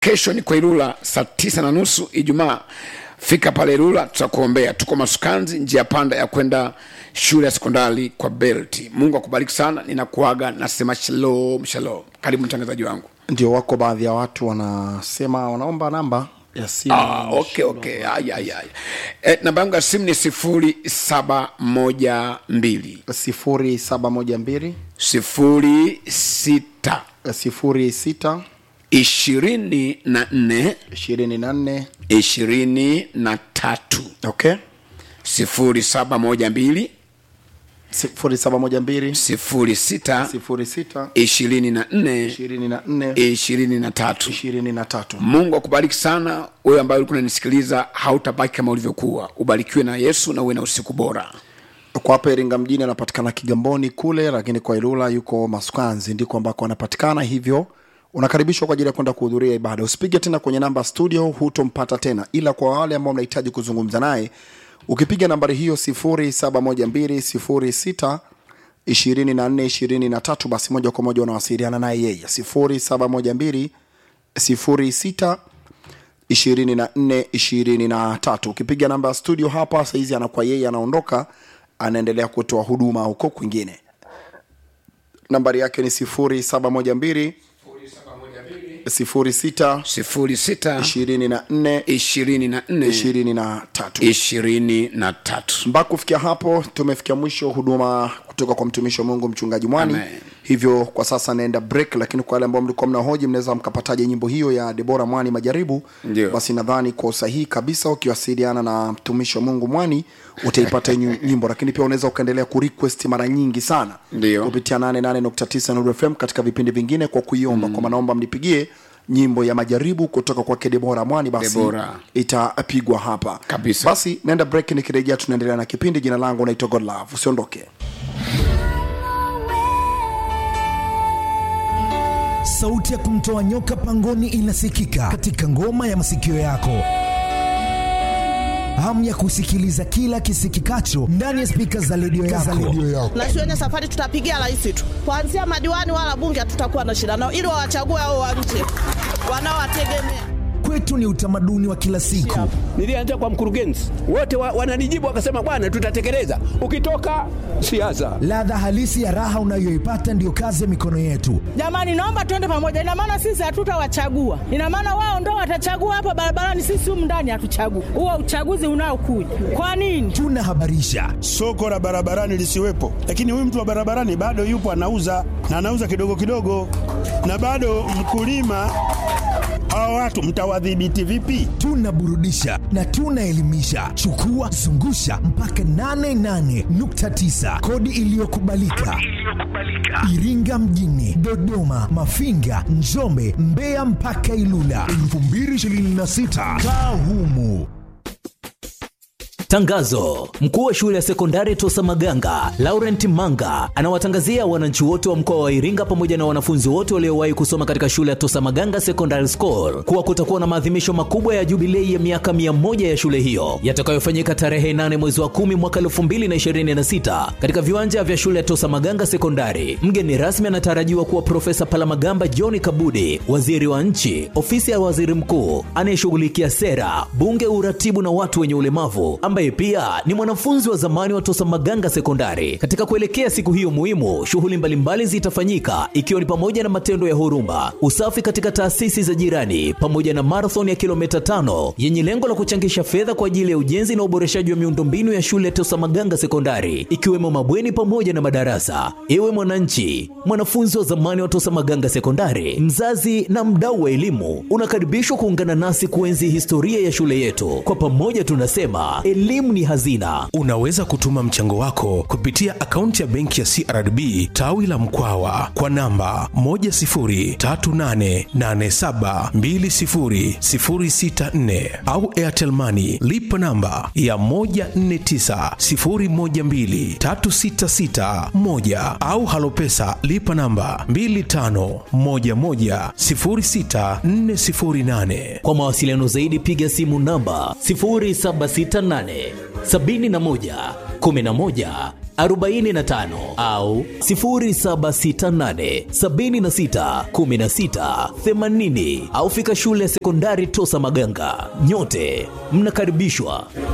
kesho ni kwa ilula saa tisa na nusu ijumaa fika pale ilula tutakuombea tuko masukanzi njia panda ya kwenda shule ya sekondari kwa belti mungu akubariki sana ninakuaga nasema shalom shalom karibu mtangazaji wangu ndio wako baadhi ya watu wanasema wanaomba namba ya simu Ah, okay, okay. Aya, aya, aya. E, namba yangu ya simu ni sifuri saba moja mbili sifuri saba moja mbili sifuri sita sifuri sita ishirini na nne ishirini na nne ishirini na tatu okay sifuri saba moja mbili sifuri saba moja mbili sifuri sita sifuri sita ishirini na nne ishirini na nne ishirini na tatu ishirini na tatu mungu akubariki sana wewe ambaye ulikuwa unanisikiliza hautabaki kama ulivyokuwa ubarikiwe na yesu na uwe na usiku bora kwa hapa iringa mjini anapatikana kigamboni kule lakini kwa ilula yuko maskanzi ndiko ambako anapatikana hivyo unakaribishwa kwa ajili ya kwenda kuhudhuria ibada usipige tena kwenye namba studio hutompata tena ila kwa wale ambao mnahitaji kuzungumza naye ukipiga nambari hiyo 712 2423 basi moja kwa moja unawasiliana naye yeye 712 06 24 23 ukipiga namba ya studio hapa saizi anakuwa yeye anaondoka anaendelea kutoa huduma huko kwingine nambari yake ni 0712 06 sifuri sita 24 ishirini na nne 23 ishirini na tatu mpaka kufikia hapo tumefikia mwisho huduma kutoka kwa mtumishi wa mungu mchungaji mwani Amen. hivyo kwa sasa naenda break lakini kwa wale ambao mlikuwa mnahoji mnaweza mkapataje nyimbo hiyo ya debora mwani majaribu Ndio. basi nadhani kwa usahihi kabisa ukiwasiliana na mtumishi wa mungu mwani utaipata nyu- nyimbo lakini pia unaweza ukaendelea kurequest mara nyingi sana Ndio. kupitia 88.9 Nuru fm katika vipindi vingine kwa kuiomba mm. kwa naomba mnipigie nyimbo ya majaribu kutoka kwake debora mwani basi Debora. itapigwa hapa Kabisa. basi naenda break nikirejea tunaendelea na kipindi jina langu naitwa godlove usiondoke sauti ya kumtoa nyoka pangoni inasikika katika ngoma ya masikio yako hamu ya kusikiliza kila kisikikacho ndani ya spika za redio yako. na shuleni safari tutapigia rais tu kuanzia madiwani wala bunge hatutakuwa na shida nao ili wawachague hao wa nje wanaowategemea Kwetu ni utamaduni wa kila siku. nilianza kwa mkurugenzi wote wa, wananijibu wakasema bwana tutatekeleza ukitoka siasa Ladha halisi ya raha unayoipata ndiyo kazi ya mikono yetu. jamani naomba tuende pamoja ina maana sisi hatutawachagua ina maana wao ndo watachagua hapa barabarani sisi humu ndani hatuchagui huo uchaguzi unaokuja kwa nini Tunahabarisha, soko la barabarani lisiwepo, lakini huyu mtu wa barabarani bado yupo anauza na anauza kidogo kidogo, na bado mkulima. Hawa watu mtawadhibiti vipi? tunaburudisha na tunaelimisha. Chukua zungusha mpaka 88.9 kodi iliyokubalika Iringa mjini, Dodoma, Mafinga, Njombe, Mbeya mpaka Ilula 2026 kaa humu. Tangazo: mkuu wa shule ya sekondari Tosa Maganga Laurent Manga anawatangazia wananchi wote wa mkoa wa Iringa pamoja na wanafunzi wote waliowahi kusoma katika shule ya Tosa Maganga Secondary School kuwa kutakuwa na maadhimisho makubwa ya jubilei ya miaka 100 ya shule hiyo yatakayofanyika tarehe 8 mwezi wa 10 mwaka 2026 katika viwanja vya shule ya Tosa Maganga Sekondari. Mgeni rasmi anatarajiwa kuwa Profesa Palamagamba John Kabudi, waziri wa nchi, ofisi ya waziri mkuu anayeshughulikia sera, bunge, uratibu na watu wenye ulemavu ambaye pia ni mwanafunzi wa zamani wa Tosa Maganga Sekondari. Katika kuelekea siku hiyo muhimu, shughuli mbalimbali zitafanyika ikiwa ni pamoja na matendo ya huruma, usafi katika taasisi za jirani, pamoja na marathon ya kilomita tano yenye lengo la kuchangisha fedha kwa ajili ya ujenzi na uboreshaji wa miundombinu ya shule ya Tosa Maganga Sekondari, ikiwemo mabweni pamoja na madarasa. Ewe mwananchi, mwanafunzi wa zamani wa Tosa Maganga Sekondari, mzazi na mdau wa elimu, unakaribishwa kuungana nasi kuenzi historia ya shule yetu. Kwa pamoja tunasema elimu ni hazina. Unaweza kutuma mchango wako kupitia akaunti ya benki ya CRDB tawi la Mkwawa kwa namba 10388720064 au Airtel Money lipa namba ya 1490123661 au Halopesa lipa namba 25110648. Kwa mawasiliano zaidi piga simu namba 0768 71 11 45 au 0768 76 16 80 au fika shule ya sekondari Tosa Maganga. Nyote mnakaribishwa.